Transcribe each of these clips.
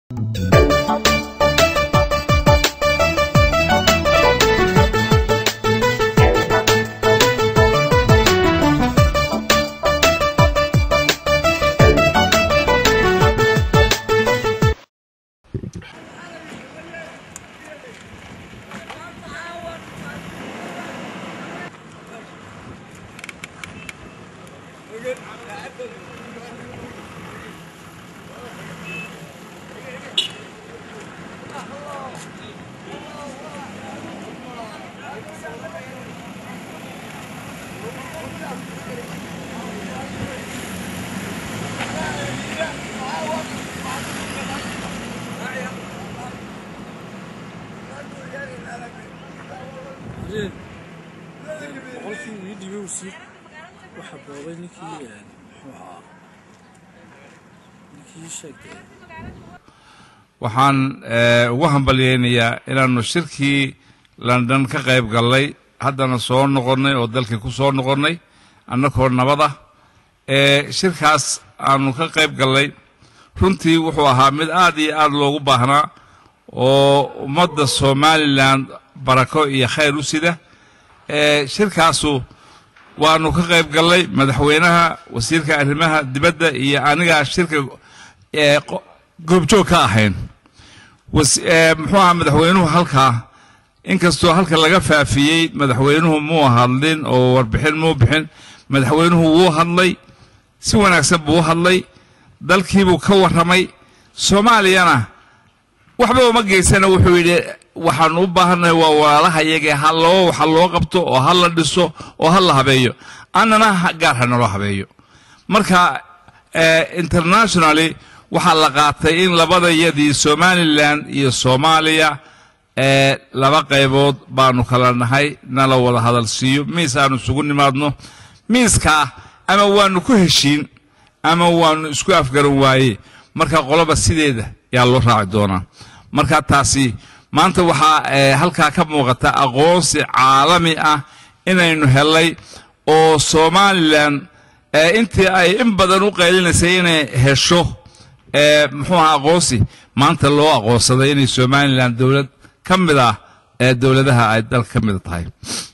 boqolkii ii dhibowsi waxa boobay ninkii muxuu ahaa ninkii sheegtay waxaan eh, ugu hambalyeynayaa inaannu shirkii london ka qayb gallay haddana soo noqonnay oo dalkii ku soo noqonnay annagoo nabada Eh, shirkaas aanu ka qayb gallay runtii wuxuu ahaa mid aad iyo aad loogu baahnaa oo ummadda somalilan barako iyo khayr u sida Eh, shirkaasu waanu ka qayb gallay madaxweynaha wasiirka arrimaha dibadda iyo anigaa shirka eh, qo- goobjoog ka ahayn was- eh, muxuu ahaa madaxweynuhu halkaa inkastoo halka laga faafiyey madaxweynuhu muu hadlin oo warbixin muu bixin madaxweynuhu wuu hadlay si wanaagsan buu u hadlay dalkiibuu ka warramay soomaaliyana waxba uma geysana wuxuu yidhi waxaanu u baahannahay waa walaalaha iyagee ha loo waxa loo qabto oo ha la dhiso oo ha la habeeyo annana ha- gaar ha naloo habeeyo marka eh, internationally waxaa la qaatay in labadayadii somalilan iyo soomaaliya eh, laba qaybood baanu kala nahay nala wada hadal siiyo miis aanu isugu nimaadno miiskaa ama waanu ku heshiin ama waanu isku afgaran waaye marka qoloba sideeda yaa loo raaci doonaa marka taasi maanta waxaa eh, halkaa ka muuqata aqoonsi caalami ah inaynu helay oo somalilan eh, intii ay in badan u qaylinaysay inay hesho eh, muxuu ahaa aqoonsi maanta loo aqoonsaday inay somalilan dowlad ka mid ah ee dowladaha ay dalka ka mid tahay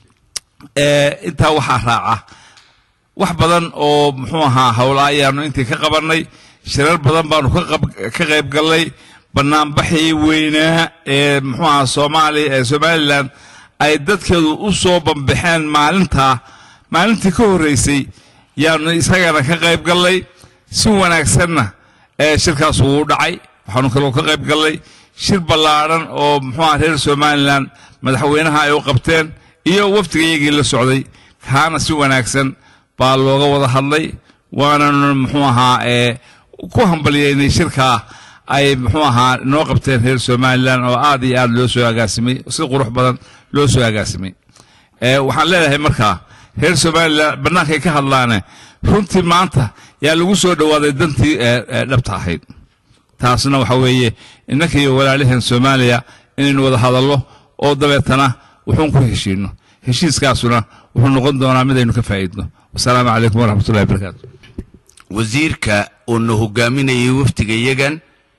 Eh, intaa waxaa raaca wax badan oo muxuu ahaa howla ayaanu intii ka qabannay shirar badan baanu ka qab- ka qayb gallay banaanbaxii weynaa ee muxuu ahaa soomaaliya ee somalilan ay dadkeedu u soo bambaxeen maalintaa maalintii ka horreysay yaanu isagana ka qayb gallay si wanaagsanna ee shirkaas uu u dhacay waxaanu kaloo ka qayb gallay shir ballaadhan oo muxuu ahaa reer somalilan madaxweynaha ay u qabteen iyo wafdigayagii la socday kaana si wanaagsan baa looga wada hadlay waananu muxuu ahaa ee ku hambalyeynay shirkaa ay muxuu ahaa noo qabteen reer somalilan oo aad iyo aad loo soo agaasimay si qurux badan loo soo agaasimay Eh, waxaan leedahay markaa reer somalilan bannaankay ka hadlaane runtii maanta yaa lagu soo dhowaaday dantii eh, eh, dhabta ahayd taasna waxa weeye innanka iyo walaalaheen soomaaliya inaynu wada hadallo oo dabeetana wuxuun ku heshiino heshiiskaasuna wuxuu noqon doonaa midaynu ka faa'iidno wasalaamu calaykum waraxmatullahi wabarakaatu wasiirka oo na hogaaminayay wafdiga iyagan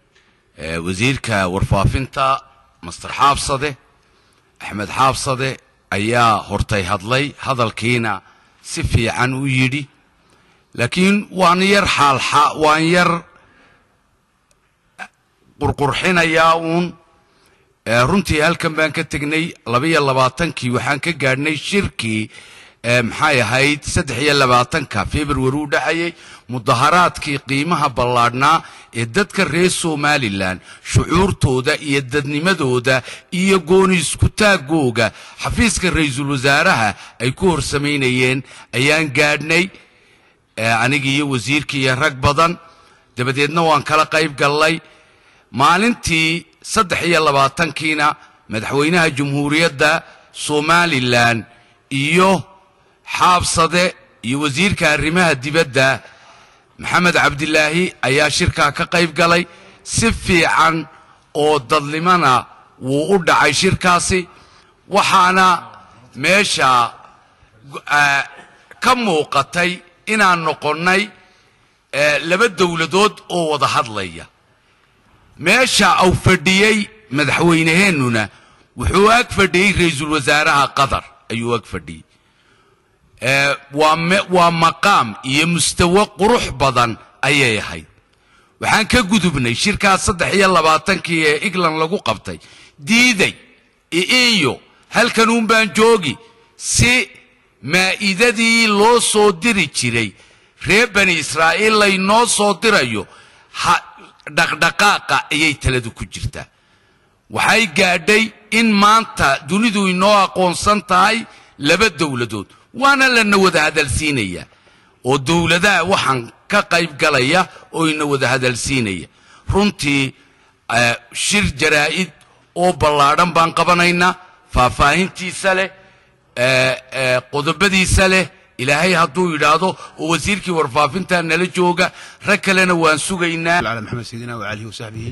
ee wasiirka warfaafinta master xaabsade axmed xaabsade ayaa hortay hadlay hadalkiina si fiican u yidhi laakiin waan yar xaalxa waan yar qurqurxinayaa uun ee runtii halkan baan ka tegnay labaiyo labaatankii waxaan ka gaadhnay shirkii ee maxay ahayd saddex iyo labaatanka februari u dhacayay mudaharaadkii qiimaha ballaadhnaa ee dadka reer somalilan shucuurtooda iyo dadnimadooda iyo gooni iskutaagooga xafiiska ra-iisul wasaaraha ay ku horsamaynayeen ayaan gaadhnay ee anigii iyo wasiirkii iyo rag badan dabadeedna waan kala qayb gallay maalintii saddex iyo labaatankiina madaxweynaha jamhuuriyadda somalilan iyo xaabsade iyo wasiirka arrimaha dibadda maxamed cabdilaahi ayaa shirkaa ka qayb galay si fiican oo dadlimana wuu u dhacay shirkaasi waxaana meesha ah, ka muuqatay inaan noqonnay eh, laba dowladood oo wada hadlaya meesha uu fadhiyey madaxweynaheennuna wuxuu ag fadhiyey ra-iisul wasaaraha qatar ayuu ag fadhiyey ee, waa me- waa maqaam iyo mustawo qurux badan ayay ahayd waxaan ka gudubnay shirkaas saddex iyo labaatankii ee england lagu qabtay diiday iyo halkan uun baan joogi si maa'idadii loo soo diri jiray reer bani israa'iil laynoo soo dirayo ha dhaqdhaqaaqa ayay taladu ku jirtaa waxay gaadhay in maanta dunidu inoo aqoonsan tahay laba dowladood waana lana wada hadalsiinaya oo dowladaha waxaan ka qayb galaya oo ina wada hadalsiinaya runtii eh, shir jaraa'id oo ballaadhan baan qabanaynaa faahfaahintiisa leh eh, eh, qodobadiisa leh ilaahay hadduu yidhaahdo oo wasiirkii warfaafinta nala jooga rag kalena waan sugaynaa على محمد سيدنا وعليه وصحبه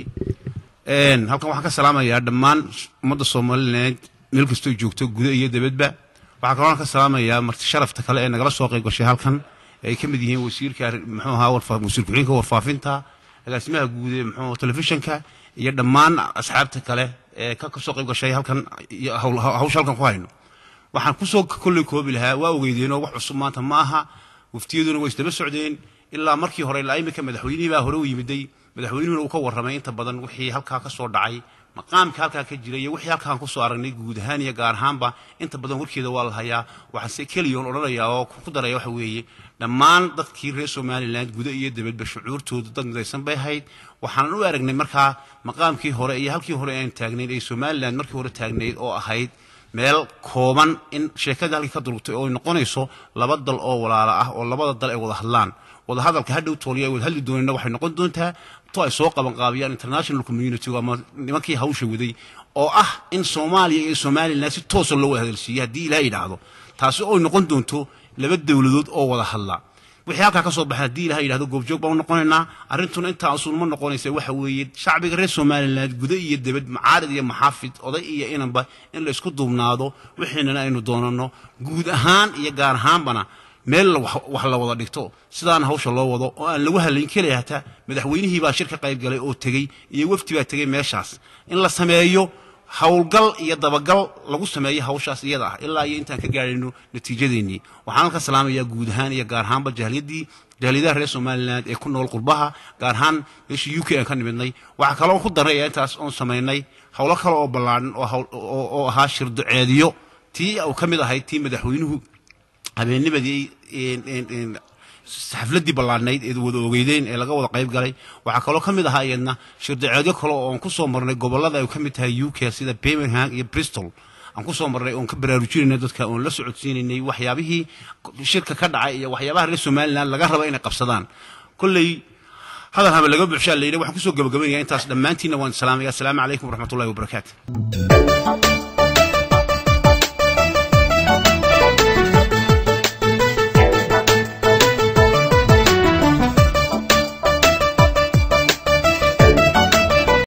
een halkan waxaan ka salaamayaa dhammaan ummadda soomaaliyeed meel kastoo joogto guda iyo dibadba waxaa kaloo ka salaamayaa marti sharafta kale ee nagala soo qayb gashay halkan ee ay ka mid yihiin wasiirka arri- muxuu ahaa warfa- wasiir ku-xigeenka warfaafinta agaasimaha guud ee muxuu telefishinka iyo dhammaan asxaabta kale ee ka kasoo qayb gashay halkan iyo hawl- hawsha halkan ku hayno waxaan kusoo kolley koobi lahaa waa ogeydeenoo wax cusub maanta ma aha waftiyaduna way isdaba socdeen ilaa markii hore ilaa imika madaxweynihii baa hore u yimiday madaxweynuhuna uu ka warramay inta badan wixii halkaa ka soo dhacay maqaamka halkaa ka jira iyo wixii halkaan kusoo aragnay guud ahaan iyo gaar ahaanba inta badan warkeeda waa la hayaa waxaan se keliyoon odhanayaa oo ku daraya waxa weeye dhammaan dadkii reer somalilan guda iyo dibadba shucuurtooda dad midaysan bay ahayd waxaanan u aragnay markaa maqaamkii hore iyo halkii hore aan taagnayd ee somalilan markii hore taagnayd oo ahayd meel kooban in sheekada halkii ka durugtay oo ay noqonayso laba dal oo walaala ah oo labada dal ay wada hadlaan wada hadalka hadhow tooliya ay wada hadli doonayna waxay noqon doontaa to ay soo qaban qaabiyaan international community ama nimankii hawsha waday oo ah in soomaaliya iyo somalilan si toosa loo wada hadalsiiyo haddii ilaah yidhaahdo taasi oo ay noqon doonto laba dowladood oo wada hadla wixii halkaa ka soo baxay haddii ilaha yidhahdo goobjoog baan u noqonaynaa arrintuna intaa usul ma noqonaysa waxa weeye shacbiga reer somaliland guda iyo debad macaarid iyo maxaafid oday iyo inanba in la isku duubnaado wixiinana aynu doonano guud ahaan iyo gaar ahaanbana meel la wax wax la wada dhigto sidaana hawsha loo wado oo aan lagu hadlayn keliya hataa madaxweynihii baa shir ka qayb galay oo tegey iyo wafdi baa tegey meeshaas in la sameeyo howlgal iyo dabagal lagu sameeyo hawshaas iyada ah ilaa iyo intaan ka gaadhayno natiijadeennii waxaan halka salaamayaa guud ahaan iyo gaar ahaanba jahliyadii jahliyadaha reer somaliland ee ku nool qurbaha gaar ahaan meeshii u k aan ka nimidnay waxaa kaloo ku daraya intaas oon samaynay howlo kale oo ballaadhan oo hawl- oo oo ahaa shirduceediyo tii uu ka mid ahayd tii madaxweynuhu habeennimadii een- een- een xafladii ballaadhnayd ee wada ogeydeen ee laga wada qayb galay waxaa kaloo ka mid ahaa iyadna shirdaceedyo kale oo aan ku soo marnay gobollada ay ka mid tahay u k sida birmingham iyo bristol aan ku soo marnay oon ka baraarujinaynay dadka oon la socodsiinaynay waxyaabihii shirka ka dhacay iyo waxyaabaha reer somaliland laga raba inay qabsadaan kolley hadal haba laga buuxshaa la yidhi waxaan kusoo gabagabaynaya intaas dhammaantiinna waan salaamaya asalaamu calaykum waraxmatullahi wabarakaatu